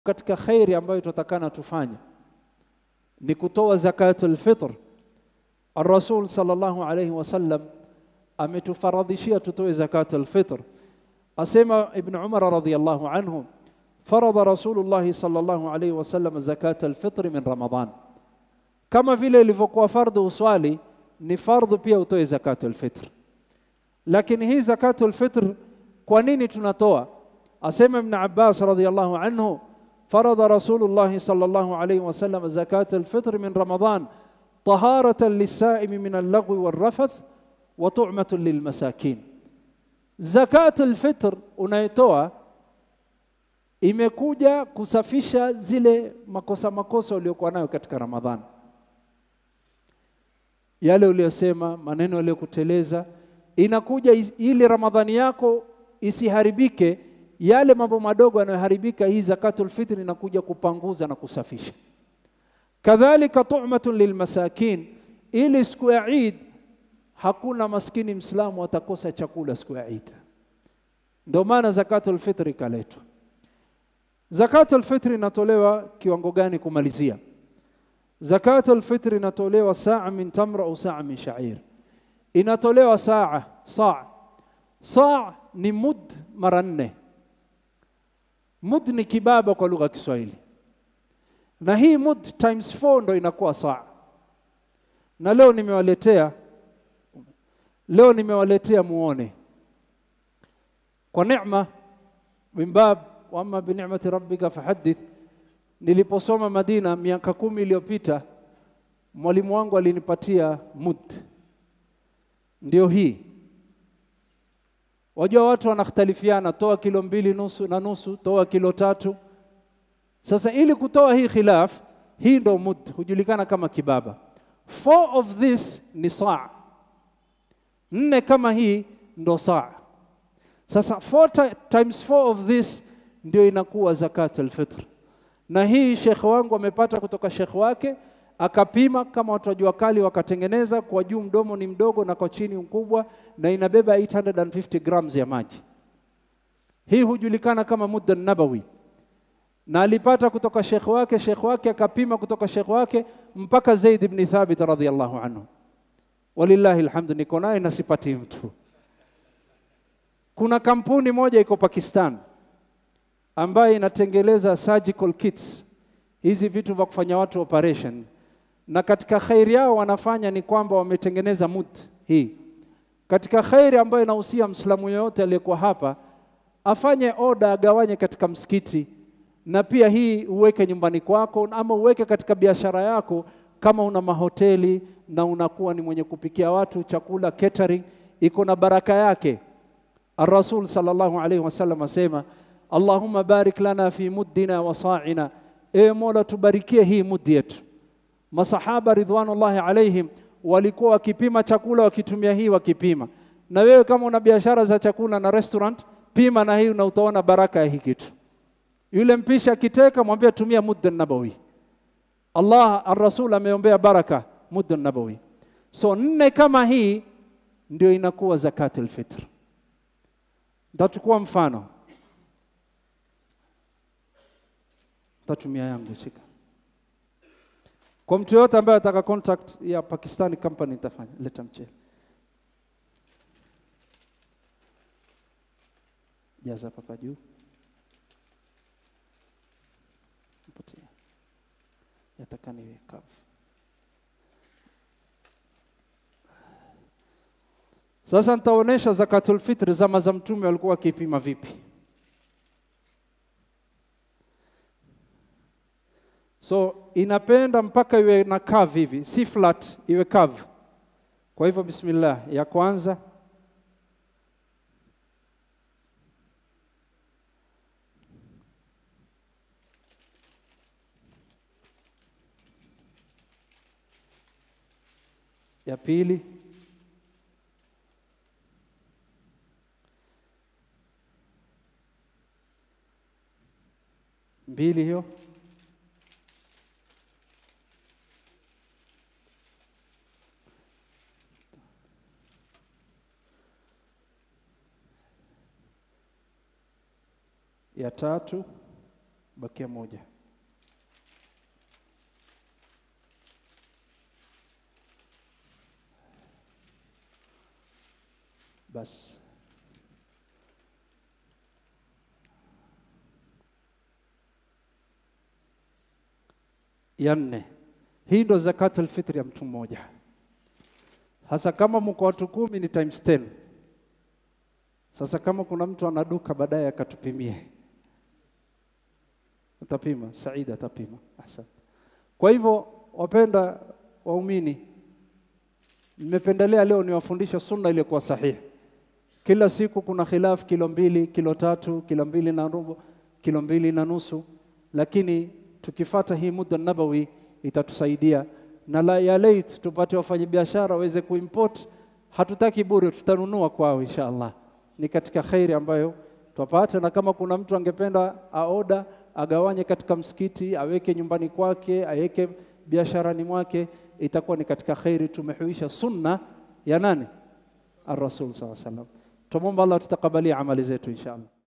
katika khairi ambayo tutatakana tufanye ni kutoa zakatul fitr. Ar-Rasul sallallahu alayhi wasallam ametufaradhishia tutoe zakatul fitr. Asema Ibn Umar radhiyallahu anhu farada Rasulullah sallallahu alayhi wasallam zakatul fitr min Ramadan, kama vile ilivyokuwa fardhu uswali ni fardhu pia utoe zakatul fitr. Lakini hii zakatul fitr kwa nini tunatoa? Asema Ibn Abbas radhiyallahu anhu فرض رسول الله صلى الله عليه وسلم زكاة الفطر من رمضان طهارة للسائم من اللغو والرفث وطعمة للمساكين زكاة الفطر unaitoa imekuja kusafisha zile makosa makosa uliokuwa nayo katika Ramadhani, yale uliyosema, maneno yaliyokuteleza, inakuja ili Ramadhani yako isiharibike yale mambo madogo yanayoharibika, hii zakatul fitri inakuja kupanguza na kusafisha. Kadhalika tu'matun lilmasakin, ili siku ya Eid hakuna maskini Mslamu atakosa chakula siku ya Eid. Ndio maana zakatul fitri ikaletwa. Zakatul fitri inatolewa kiwango gani? Kumalizia, zakatul fitri inatolewa saa min tamra au saa min sha'ir, inatolewa saa saa saa ni mud mara nne Mud ni kibaba kwa lugha ya Kiswahili, na hii mud times 4 ndo inakuwa saa. Na leo nimewaletea leo nimewaletea muone kwa neema min bab wa amma bi ni'mati rabbika fahaddith. Niliposoma Madina miaka kumi iliyopita, mwalimu wangu alinipatia mud, ndio hii Wajua watu wanakhtalifiana, toa kilo mbili nusu na nusu, toa kilo tatu. Sasa ili kutoa hii khilaf, hii ndo mud, hujulikana kama kibaba. Four of this ni saa, nne kama hii ndo saa. Sasa four times four of this ndio inakuwa zakatul fitr, na hii shekhe wangu amepata kutoka shekhe wake akapima kama watu wa jua kali wakatengeneza, kwa juu mdomo ni mdogo na kwa chini mkubwa, na inabeba 850 grams ya maji. Hii hujulikana kama mudda nabawi, na alipata kutoka shekhe wake, shekhe wake akapima kutoka shekhe wake mpaka Zaid ibn Thabit radhiyallahu anhu. Walillahi alhamdu, niko naye na sipati mtu. Kuna kampuni moja iko Pakistan ambayo inatengeleza surgical kits, hizi vitu vya kufanya watu operation na katika khairi yao wanafanya ni kwamba wametengeneza mud hii. Katika khairi ambayo inahusia Mslamu yoyote aliyekuwa hapa afanye oda, agawanye katika msikiti, na pia hii uweke nyumbani kwako, ama uweke katika biashara yako, kama una mahoteli na unakuwa ni mwenye kupikia watu chakula catering, iko na baraka yake. Ar-Rasul sallallahu alaihi wasallam asema, Allahumma barik lana fi muddina wa sa'ina, ewe Mola tubarikie hii mudi yetu Masahaba ridwanullahi alaihim walikuwa wakipima chakula wakitumia hii wakipima. Na wewe kama una biashara za chakula na restaurant, pima na hii na utaona baraka ya hii kitu. Yule mpishi akiteka, mwambie tumia mudda nabawi. Allah ar-Rasul ameombea baraka mudda nabawi. So nne kama hii ndio inakuwa zakatul fitr. Nitachukua mfano, tatumia yangu shika kwa mtu yoyote ambaye ataka contact ya Pakistani company nitafanya. Leta mchele, jaza papa juu, mpatia, yataka niwe kavu. Sasa nitaonesha zakatul fitri zama za Mtume walikuwa wakipima vipi. So inapenda mpaka iwe na curve hivi, si flat, iwe curve. Kwa hivyo bismillah, ya kwanza ya pili mbili hiyo ya tatu bakia moja. Basi ya nne, hii ndo zakatul fitri ya mtu mmoja. Hasa kama mko watu kumi ni times 10. Sasa kama kuna mtu ana duka baadaye akatupimie, utapima. Saida atapima. Asante. Kwa hivyo, wapenda waumini, nimependelea leo niwafundishe sunna iliyokuwa sahihi. Kila siku kuna khilaf, kilo mbili, kilo tatu, kilo mbili na robo, kilo mbili na nusu, lakini tukifata hii muda nabawi itatusaidia na la ya late tupate wafanyabiashara waweze kuimport. Hatutaki bure, tutanunua kwao insha Allah. Ni katika khairi ambayo twapata, na kama kuna mtu angependa aoda agawanye katika msikiti, aweke nyumbani kwake, aweke biasharani mwake, itakuwa ni katika khairi. Tumehuisha sunna ya nani? Ar-Rasul sallallahu alaihi wasallam. Tumomba Allah tutakabalia amali zetu insha Allah.